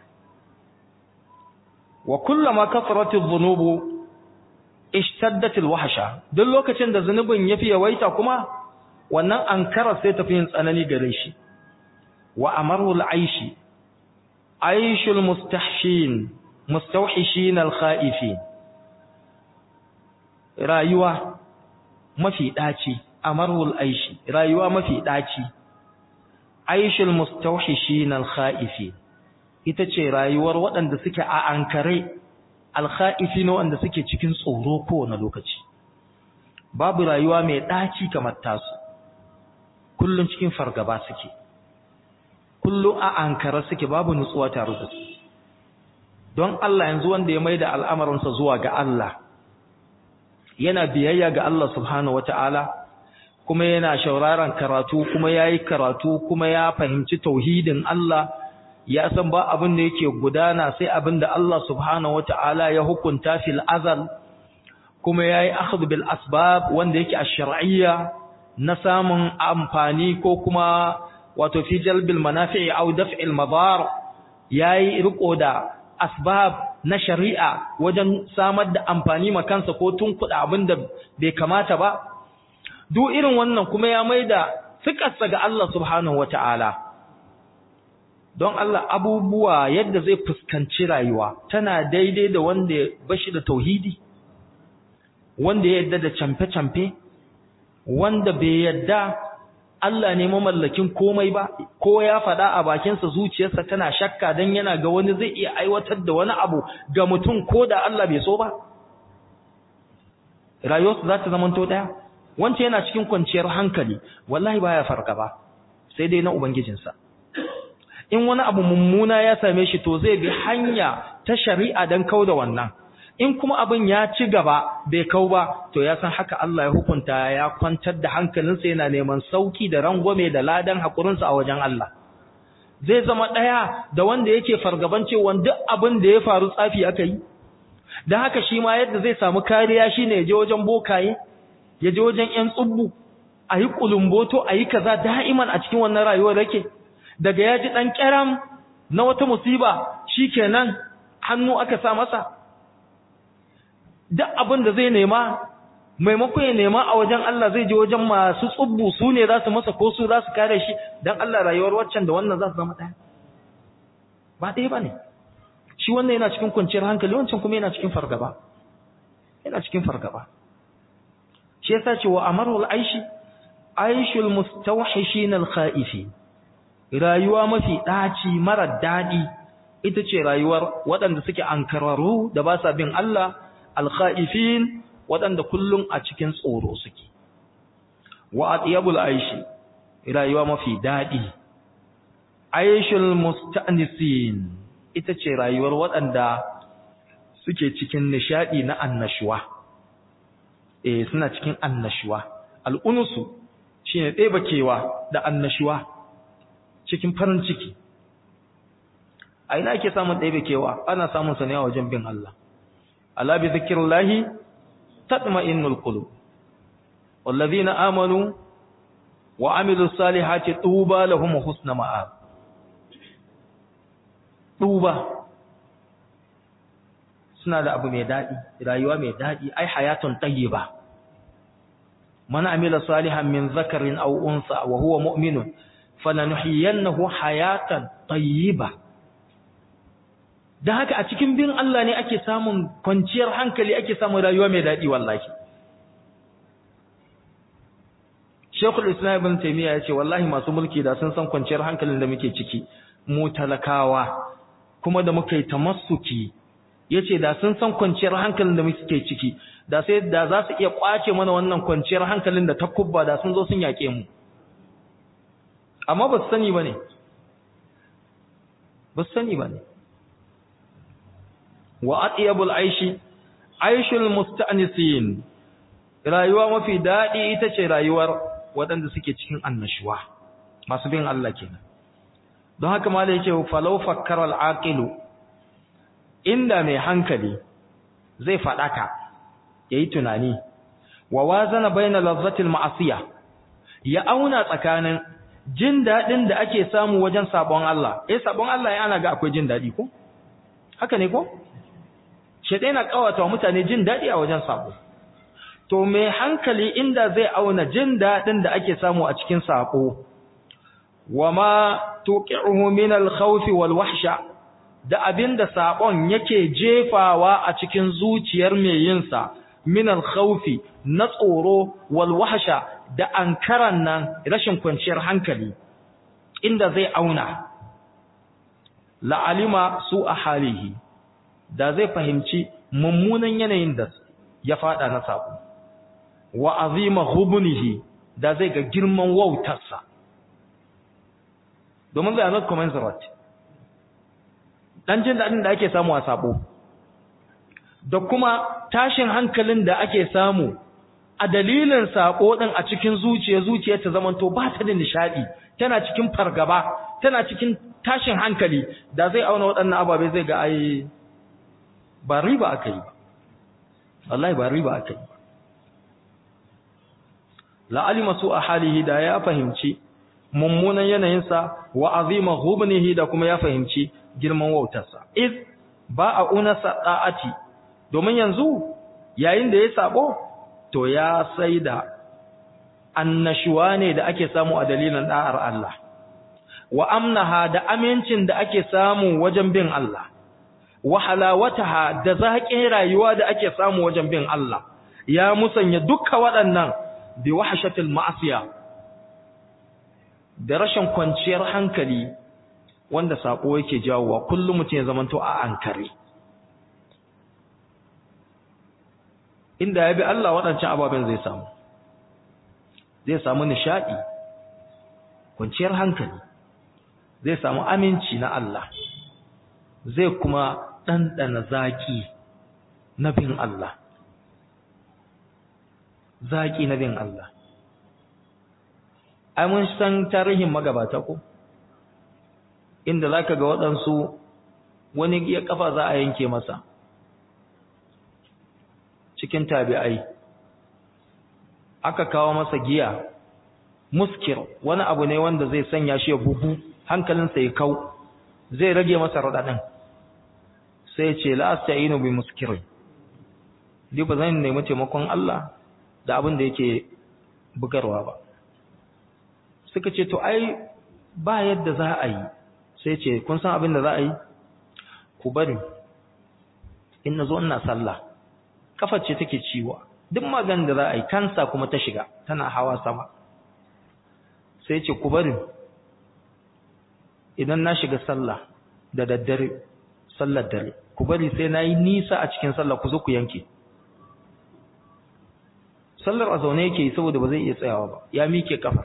wa kullama kasratu dhunubu ishtaddat alwahsha duk lokacin da zunubin yafi yawaita kuma wannan ankara sai tafi yin tsanani gare shi wa amaru al'aishi aishul mustahshin mustawhishin alkhaifin rayuwa mafi daci amarul aishi rayuwa mafi daci aishul mustawhishin al-khaifin ita ce rayuwar waɗanda suke a ankare al-khaifin waɗanda suke cikin tsoro kowane lokaci babu rayuwa mai daci kamar tasu kullun cikin fargaba suke kullun a ankara suke babu nutsuwa tare da su don Allah yanzu wanda ya maida al'amarinsa zuwa ga Allah yana biyayya ga Allah subhanahu wataala kuma yana shauraron karatu kuma yayi karatu kuma ya fahimci tauhidin Allah ya san ba abin da yake gudana sai abin da Allah subhanahu wataala ya hukunta fil azal kuma yayi akhdh bil asbab wanda yake ash-shar'iyya na samun amfani ko kuma wato fi jalbil manafi'i aw daf'il madar yayi riko da asbab na shari'a wajen samar da amfani ma kansa ko tunkuɗa abin da bai kamata ba duk irin wannan kuma ya maida fikarsa ga Allah subhanahu wata'ala don Allah abubuwa yadda zai fuskanci rayuwa tana daidai da wanda bashi da tauhidi wanda ya yadda da camfe-camfe wanda bai yadda Allah ne mamallakin komai ba ko ya faɗa a bakinsa zuciyarsa tana shakka dan yana ga wani zai iya aiwatar da wani abu ga mutum ko da Allah bai so ba rayuwarsa za ta zamanto ɗaya wance yana cikin kwanciyar hankali wallahi baya farka ba sai dai na ubangijinsa in wani abu mummuna ya same shi to zai bi hanya ta shari'a dan kauda wannan in kuma abin ya ci gaba bai kau ba to ya san haka Allah ya hukunta ya kwantar da hankalinsa yana neman sauki da rangwame da ladan hakurinsa a wajen Allah zai zama ɗaya da wanda yake fargaban cewa duk abin da ya faru tsafi aka yi don haka shi ma yadda zai samu kariya shine ya je wajen bokaye ya je wajen ƴan tsubbu a yi kulumboto a yi kaza da'iman a cikin wannan rayuwar yake daga ya ji ɗan ƙyaram na wata musiba shi kenan hannu aka sa masa duk abin da zai nema maimakon ya nema a wajen Allah zai je wajen masu tsubbu su ne za su masa ko su za su kare shi don Allah rayuwar waccan da wannan za su zama ɗaya ba ɗaya ba ne shi wannan yana cikin kwanciyar hankali wancan kuma yana cikin fargaba yana cikin fargaba shi yasa ce wa amarul aishi aishul mustawhishin al-khaifi rayuwa mafi daci mara dadi ita ce rayuwar waɗanda suke ankararu da ba sa bin Allah al-khaifin waɗanda kullum a cikin tsoro suke wa atyabul aishi rayuwa mafi dadi aishul musta'nisin ita ce rayuwar waɗanda suke cikin nishadi na annashuwa eh suna cikin annashuwa al'unusu shine ɗeba kewa da annashuwa cikin farin ciki a ina ake samun ɗebe kewa ana samun sa ne a wajen bin Allah ala bi zikrillahi tatma'innul qulub wallazina amanu wa amilus salihati tuba lahum husna ma'ab tuba suna da abu mai daɗi rayuwa mai daɗi ai hayatun tayyiba man amila salihan min zakarin aw unsa wa huwa mu'minun falanuhyiyannahu hayatan tayyiba dan haka a cikin bin Allah ne ake samun kwanciyar hankali ake samun rayuwa mai daɗi wallahi Sheikhul Islam Ibn Taymiyyah ya ce wallahi masu mulki da sun san kwanciyar hankalin da muke ciki mu talakawa kuma da muka yi tamassuki yace da sun san kwanciyar hankalin da muke ciki da sai da za su iya kwace mana wannan kwanciyar hankalin da takubba da sun zo sun yake mu amma ba su sani bane ba su sani bane wa atyabul aishi aishul musta'nisin rayuwa mafi dadi ita ce rayuwar waɗanda suke cikin annashuwa masu bin Allah kenan don haka ma da yake falau fakkara al-aqilu inda mai hankali zai faɗaka ya yi tunani wa wazana baina lazzatil ma'asiya ya auna tsakanin jin daɗin da ake samu wajen sabon Allah eh sabon Allah ya ana ga akwai jin daɗi ko haka ne ko shedai na kawata wa mutane jin daɗi a wajen sabo to mai hankali inda zai auna jin daɗin da ake samu a cikin sabo wama tuqi'uhu min al-khawfi wal wahsha da abinda sabon yake jefawa a cikin zuciyar mai yin sa min al-khawfi na tsoro wal wahsha da ankaran nan rashin kwanciyar hankali inda zai auna la'alima su a halihi da zai fahimci mummunan yanayin da ya fada na sabo wa azima hubunihi da zai ga girman wautarsa domin zai not commensurate dan jin dadin da ake samu a sabo da kuma tashin hankalin da ake samu a dalilin sako din a cikin zuciya zuciya ta zamanto ba ta da nishadi tana cikin fargaba tana cikin tashin hankali da zai auna waɗannan ababe zai ga ai ba riba aka yi ba wallahi ba riba aka yi ba la'alima su a halihi da ya fahimci mummunan yanayinsa wa azima hubnihi da kuma ya fahimci girman wautarsa iz ba a unasa da'ati domin yanzu yayin da ya sabo to ya saida annashuwa ne da ake samu a dalilin da'ar Allah wa amnaha da amincin da ake samu wajen bin Allah wa halawataha da zaƙin rayuwa da ake samu wajen bin Allah ya musanya dukkan waɗannan bi wahshatil ma'asiya da rashin kwanciyar hankali wanda sako yake jawowa kullum mutum ya zamanto a ankare inda ya bi Allah waɗancan ababen zai samu zai samu nishaɗi kwanciyar hankali zai samu aminci na Allah zai kuma ɗanɗana zaƙi na bin Allah zaƙi na bin Allah ai mun san tarihin magabata ko inda zaka ga waɗansu wani ya kafa za a yanke masa cikin tabi'ai aka kawo masa giya muskir wani abu ne wanda zai sanya shi ya bubu hankalinsa ya kau zai rage masa raɗaɗin sai ce la asta'inu bi muskirin ni ba zan nemi taimakon Allah da abin da yake bugarwa ba suka ce to ai ba yadda za a yi sai ce kun san abin da za a yi ku bari in na zo ina sallah kafar ce take ciwa duk magan da za a yi kansa kuma ta shiga tana hawa sama sai ce ku bari idan na shiga sallah da daddare sallar dare ku bari sai na yi nisa a cikin sallah ku zo ku yanke sallar a zaune yake saboda ba zai iya tsayawa ba ya mike kafa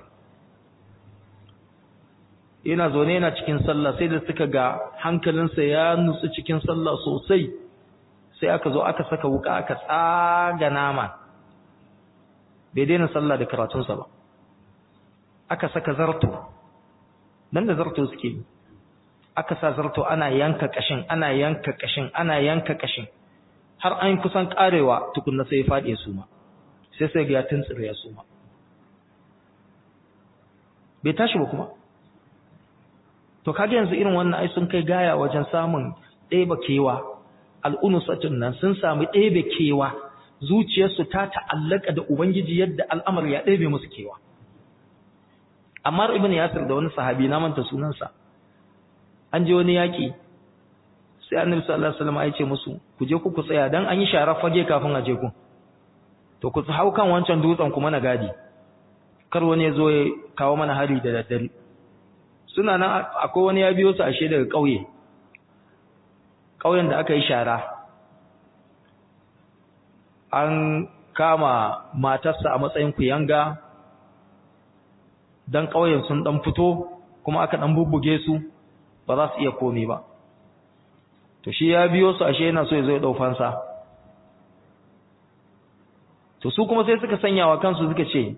yana zaune yana cikin sallah sai da suka ga hankalinsa ya nutsu cikin sallah sosai sai aka zo aka saka wuka aka tsaga nama bai daina sallah da karatunsa ba aka saka zarto dan da zarto suke yi aka sa zarto ana yanka kashin ana yanka kashin ana yanka kashin har an kusan karewa tukunna sai ya fade su ma sai sai ga ya tuntsire ya su ma bai tashi ba kuma to kage yanzu irin wannan ai sun kai gaya wajen samun ɗeba kewa al'unusatun nan sun sami ɗebe kewa zuciyarsu ta ta'allaka da ubangiji yadda al'amar ya ɗebe musu kewa amma ibn yasir da wani sahabi na manta sunansa an je wani yaki sai annabi sallallahu alaihi wasallam ya ce musu ku je ku ku tsaya dan an yi shara fage kafin a je ku to ku hau kan wancan dutsen kuma na gadi kar wani ya zo ya kawo mana hari da daddare suna nan akwai wani ya biyo su ashe daga ƙauye ƙauyen da aka yi shara an kama matarsa a matsayin kuyanga dan ƙauyen sun dan fito kuma aka dan bubbuge su ba za su iya komi ba to shi ya biyo su ashe yana so ya zo ya dau fansa to su kuma sai suka sanya wa kansu suka ce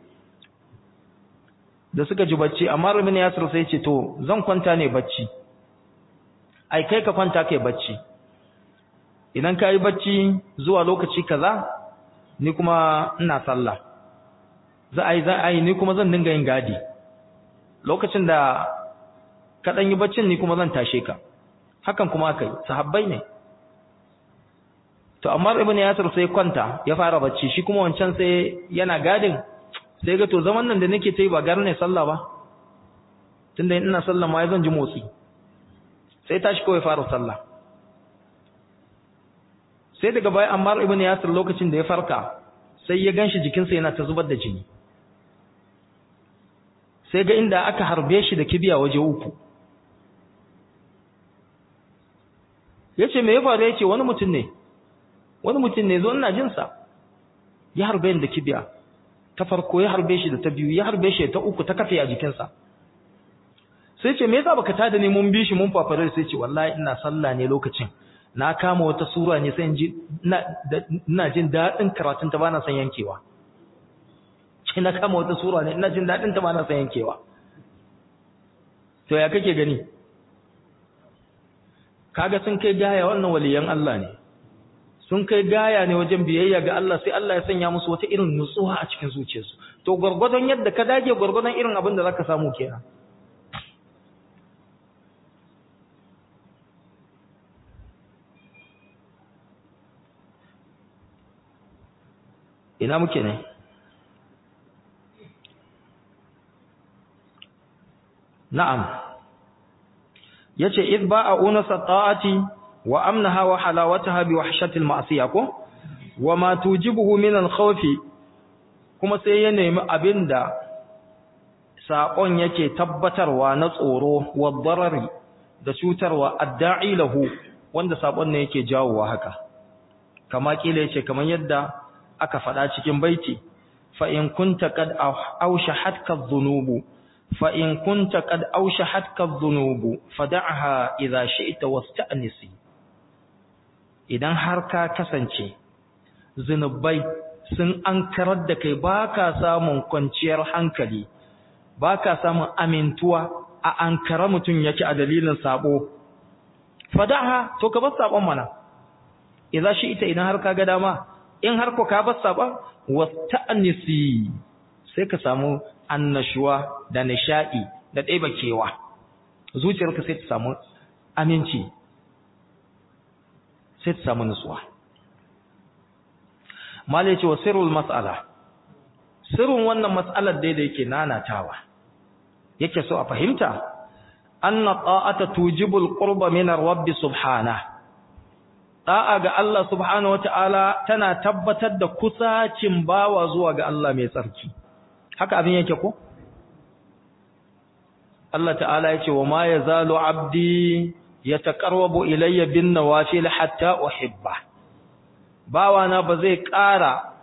da suka ji bacci amma Ibn Yasir sai ce to zan kwanta ne bacci ai kai ka kwanta kai bacci idan kai bacci zuwa lokaci kaza ni kuma ina sallah za a yi za a yi ni kuma zan dinga yin gadi lokacin da ka dan yi baccin ni kuma zan tashe ka hakan kuma aka yi sahabbai ne to amma ibn yasir sai kwanta ya fara bacci shi kuma wancan sai yana gadin sai ga to zaman nan da nake ta yi ba gar ne sallah ba tunda ina sallah ma zan ji motsi sai tashi kawai fara sallah sai daga bayan Ammar ibn Yasir lokacin da ya farka sai ya ganshi jikinsa yana ta zubar da jini sai ga inda aka harbe shi da kibiya waje uku yace me ya faru yace wani mutum ne wani mutum ne zo ina jin sa ya harbe da kibiya ta farko ya harbe shi da ta biyu ya harbe shi ta uku ta kafe a jikinsa sai ce me yasa baka tada ne mun bi shi mun fafare sai ce wallahi ina sallah ne lokacin na kama wata sura ne sai ji ina jin dadin karatun ta bana son yankewa ce na kama wata sura ne ina jin dadin ta bana son yankewa to ya kake gani kaga sun kai gaya wannan waliyan Allah ne sun kai gaya ne wajen biyayya ga Allah sai Allah ya sanya musu wata irin nutsuwa a cikin zuciyarsu to gurgurdan yadda ka dage gurgurdan irin abin da zaka samu kenan ina muke ne na'am yace id ba'a unasa ta'ati wa amnaha wa halawataha bi wahshati al-ma'siyah ko wa ma tujibuhu min al-khawf kuma sai ya nemi abinda sakon yake tabbatarwa na tsoro wa darari da cutarwa adda'i lahu wanda sakon ne yake jawowa haka kama kila yace kaman yadda aka faɗa cikin baiti fa in kunta qad awshahatka adh-dhunubu fa in kunta qad awshahatka adh-dhunubu fad'aha idha shi'ta wasta'nisi idan har ka kasance zinubai sun ankarar da kai baka samun kwanciyar hankali baka samun amintuwa a ankara mutum yake a dalilin sabo fad'aha to ka bar sabon mana idza shi'ta idan har ka ga dama in har ko ka bar sabon wasta'nisi sai ka samu annashuwa da nishadi da ɗeba kewa zuciyarka sai ta samu aminci sai ta samu nutsuwa malai ce wa sirrul mas'ala sirrin wannan mas'alar dai da yake nanatawa yake so a fahimta anna ta'ata tujibul qurba min ar-rabb subhanahu da'a ga Allah subhanahu wata'ala tana tabbatar da kusacin bawa zuwa ga Allah mai tsarki haka abin yake ko Allah ta'ala yace wa ma yazalu abdi yataqarrabu ilayya bin nawafil hatta uhibba bawa na ba zai ƙara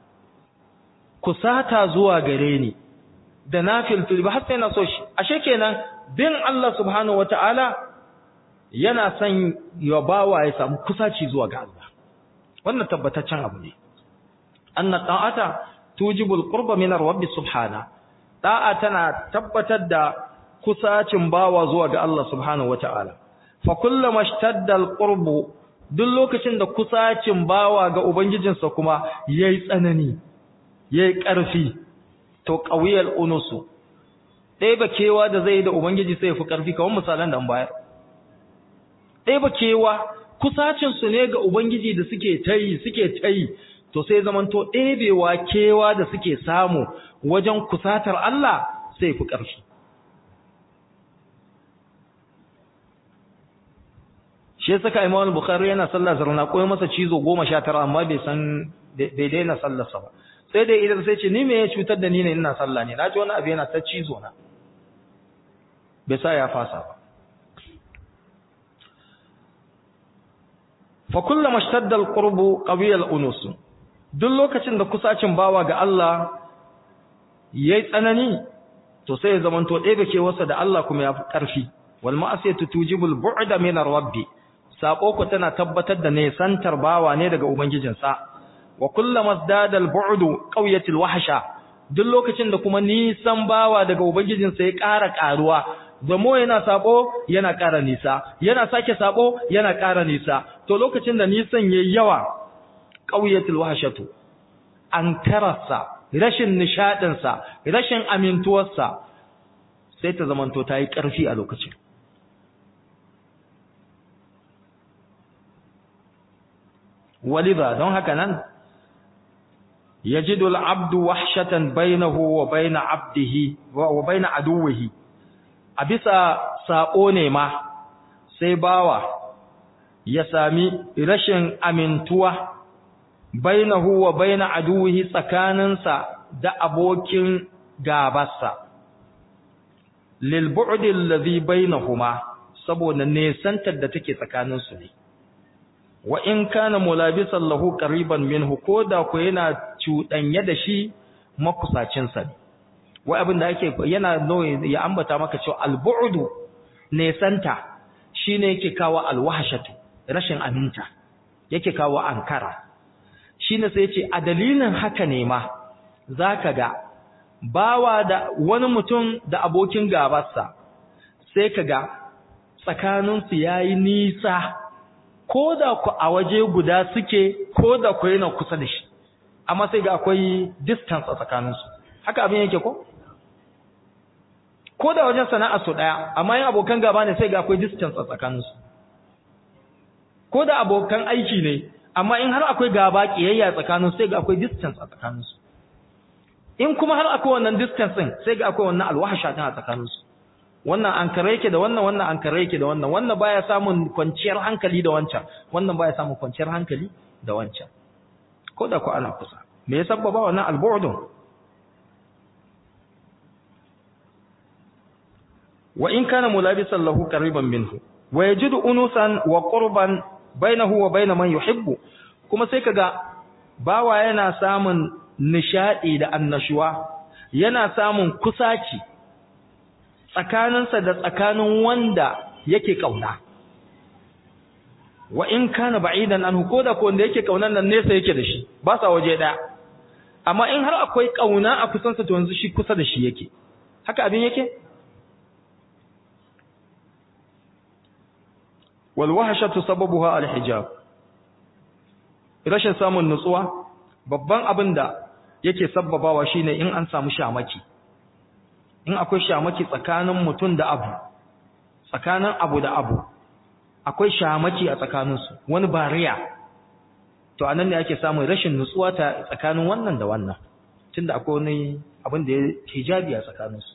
kusata zuwa gare ni da nafil ba har sai na so shi ashe kenan bin Allah subhanahu wata'ala yana son ya bawa ya samu kusaci zuwa ga Allah wannan tabbataccen abu ne anna ta'ata tujibul qurba min rabbi subhana da'a tana tabbatar da kusacin bawa zuwa ga Allah subhanahu wata'ala fa kullama ishtadda alqurbu duk lokacin da kusacin bawa ga ubangijinsa kuma yayi tsanani yayi ƙarfi to qawiyal unusu dai ba kewa da zai da ubangiji sai ya fi ƙarfi kamar misalan da an bayar ɗaya kewa kusacinsu ne ga Ubangiji da suke tayi suke tayi to sai zamanto ɗebewa kewa da suke samu wajen kusatar Allah sai fi ƙarfi shi saka Imam Bukhari yana sallah zarna koyi masa cizo goma sha tara amma bai san bai daina sallarsa ba sai dai idan sai ce ni me ya cutar da ni ne ina sallah ne na ji wani abu yana ta cizo na bai sa ya fasa ba fa kullama ishtadda alqurbu qawiya alunus duk lokacin da kusacin bawa ga Allah yayi tsanani to sai ya zamanto ɗebe ke wasa da Allah kuma ya fi ƙarfi wal ma'asiyatu tujibul bu'da min rabbi sako ku tana tabbatar da ne santar bawa ne daga ubangijinsa wa kullama zdada al bu'du qawiyatil wahsha duk lokacin da kuma nisan bawa daga ubangijinsa ya ƙara ƙaruwa zamo yana sako yana ƙara nisa yana sake sako yana ƙara nisa to lokacin da nisan yayi yawa qawiyatul wahshatu ankararsa rashin nishadin sa rashin amintuwarsa sai ta zamanto ta yi ƙarfi a lokacin walidha don haka nan yajidu al-abdu wahshatan bainahu wa bain 'abdihi wa bain aduwwihi a bisa saƙo ne ma sai bawa ya sami rashin amintuwa bainahu wa baina aduwihi tsakaninsa da abokin gabarsa lil bu'd alladhi bainahuma saboda nesantar da take tsakaninsu ne wa in kana mulabisan lahu qariban minhu koda ko yana cuɗanye da shi makusacin sa ne wai abin da ake yana no ya ambata maka cewa al-bu'du nesanta shine yake kawo al-wahshatu rashin aminta yake kawo ankara shine sai yace a dalilin haka ne ma zaka ga bawa da wani mutum da abokin gabarsa sai kaga tsakaninsu yayi nisa ko da ku a waje guda suke ko da ku yana kusa da shi amma sai ga akwai distance a tsakaninsu haka abin yake ko ko da wajen sana'a su daya amma yin abokan gaba ne sai ga akwai distance a tsakaninsu ko da abokan aiki ne amma in har akwai gaba kiyayya tsakaninsu sai ga akwai distance a tsakaninsu in kuma har akwai wannan distance din sai ga akwai wannan alwahasha din a tsakaninsu wannan an kare yake da wannan wannan an kare yake da wannan wannan baya samun kwanciyar hankali da wancan wannan baya samun kwanciyar hankali da wancan ko da ku ana kusa me ya sabbaba wannan albu'dun wa in kana mulabisan lahu qariban minhu wa yajidu unusan wa qurban bainahu wa bain man yuhibbu kuma sai kaga bawa yana samun nishadi da annashuwa yana samun kusaci tsakaninsa da tsakanin wanda yake kauna wa in kana ba'idan anhu koda ko wanda yake kaunan nan nesa yake da shi ba sa waje daya amma in har akwai kauna a kusansa to yanzu shi kusa da shi yake haka abin yake wal wahshatu sababuha al hijab rashin samun nutsuwa babban abin da yake sababawa shine in an samu shamaki in akwai shamaki tsakanin mutum da abu tsakanin abu da abu akwai shamaki a tsakaninsu wani bariya to anan ne ake samun rashin nutsuwa ta tsakanin wannan da wannan tunda akwai wani abin da ya hijabi a tsakaninsu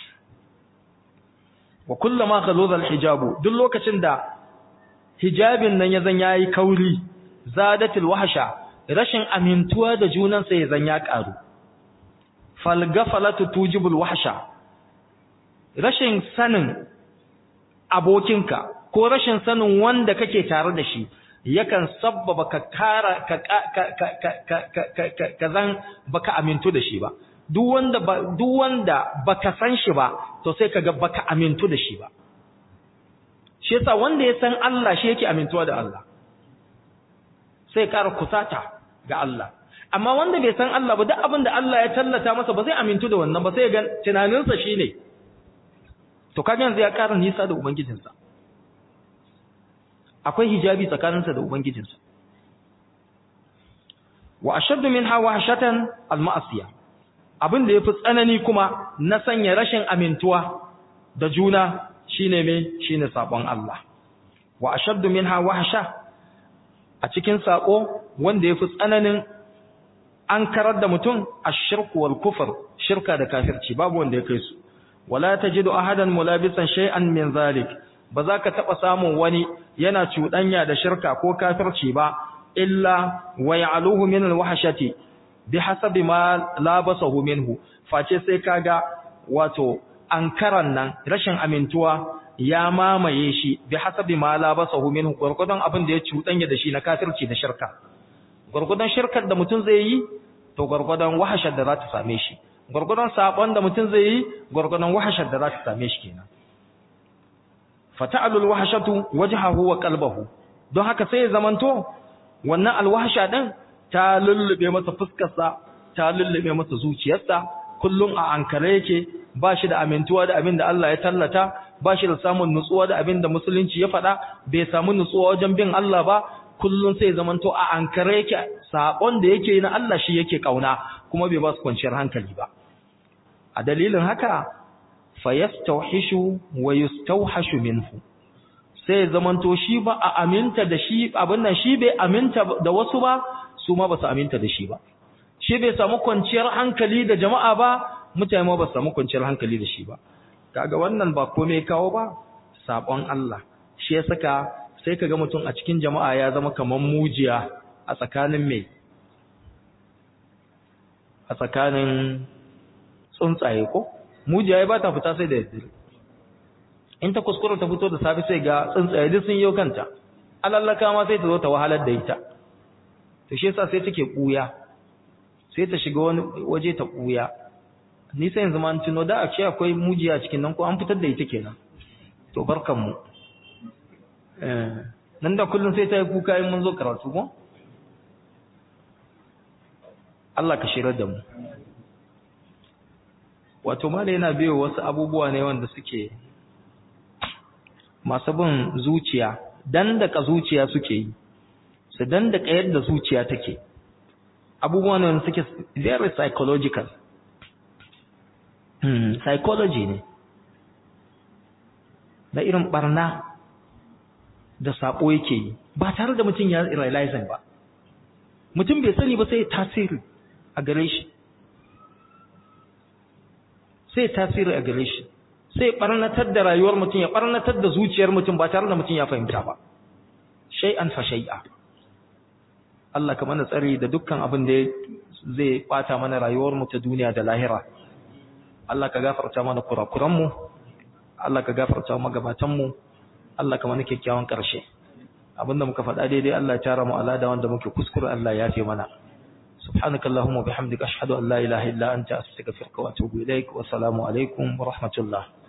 wa kullama khaludha hijabu duk lokacin da hijabin nan ya zan yayi kauri zadatil wahsha rashin amintuwa da junan sa ya zan ya karu fal gafalatu tujibul wahsha rashin sanin abokinka ko rashin sanin wanda kake tare da shi yakan sabbaba ka kara ka ka ka zan baka amintu da shi ba duk wanda ba duk wanda baka san shi ba to sai kaga baka amintu da shi ba shi yasa wanda ya san Allah shi yake amintuwa da Allah sai kara kusata ga Allah amma wanda bai san Allah ba duk abin da Allah ya tallata masa ba zai amintu da wannan ba sai ga tunaninsa shine to kaga yanzu ya kara nisa da ubangijinsa akwai hijabi tsakaninsa da ubangijinsa wa ashaddu minha wahshatan al-ma'siyah abin da yafi tsanani kuma na sanya rashin amintuwa da juna shine me shine sabon Allah wa ashaddu minha wahsha a cikin sako wanda yafi tsananin an karar da mutum ash-shirku wal kufr shirka da kafirci babu wanda ya kai su wala tajidu ahadan mulabisan shay'an min zalik ba za ka taɓa samun wani yana cuɗanya da shirka ko kafirci ba illa wa ya'aluhu min al-wahshati bi hasabi ma labasahu minhu face sai kaga wato ankaran nan rashin amintuwa ya mamaye shi bi hasabi ma labasahu minhu gurgudan abin da ya cuɗanya da shi na kafirci da shirka gurgudan shirkar da mutum zai yi to gurgudan wahashar da za ta same shi gurgudan sabon da mutum zai yi gurgudan wahashar da za ta same shi kenan fata'alul wahshatu wajhahu wa qalbahu don haka sai ya zamanto wannan alwahsha din ta lullube masa fuskarsa ta lullube masa zuciyarsa kullum a ankare yake ba shi da amintuwa da abin da Allah ya tallata ba shi da samun nutsuwa da abin da musulunci ya faɗa bai samu nutsuwa wajen bin Allah ba kullum sai zamanto a ankare yake sabon da yake na Allah shi yake kauna kuma bai ba su kwanciyar hankali ba a dalilin haka fayastauhishu wa yustauhashu minhu sai zamanto shi ba a aminta da shi abin nan shi bai aminta da wasu ba su ma ba su aminta da shi ba shi bai samu kwanciyar hankali da jama'a ba mutane ma ba su samu kwanciyar hankali da shi ba kaga wannan ba komai kawo ba sabon Allah shi ya saka sai kaga mutum a cikin jama'a ya zama kaman mujiya a tsakanin mai a tsakanin tsuntsaye ko mujiya ba ta fita sai da yadda in ta kuskura ta fito da safi sai ga tsuntsaye duk sun yi kanta alallaka ma sai ta zo ta wahalar da ita to shi yasa sai take kuya sai ta shiga wani waje ta kuya ni sai yanzu ma an tuno da a ce akwai mujiya cikin nan ko an fitar da ita kenan to barkan mu eh nan da kullun sai ta yi kuka in mun zo karatu ko Allah ka shirar da mu wato mala yana biyo wasu abubuwa ne wanda suke masu bin zuciya dandaka zuciya suke yi su dandaka yadda zuciya take abubuwa ne wanda suke very psychological hmm, psychology ne na irin barna da sabo yake yi ba tare da mutum ya realizing ba mutum bai sani ba sai tasiri a gare shi sai tasiri a gare shi sai barnatar da rayuwar mutum ya barnatar da zuciyar mutum ba tare da mutum ya fahimta ba shay'an fa shay'a Allah ka mana tsari da dukkan abin da zai bata mana rayuwar mu ta duniya da lahira Allah ka gafarta mana kurakuran mu Allah ka gafarta mu gabatan mu Allah ka mana kyakkyawan karshe abinda muka faɗa daidai Allah ya tara mu alada wanda muke kuskure Allah ya yafe mana سبحانك اللهم وبحمدك أشهد أن لا إله إلا أنت أستغفرك وأتوب إليك والسلام عليكم ورحمة الله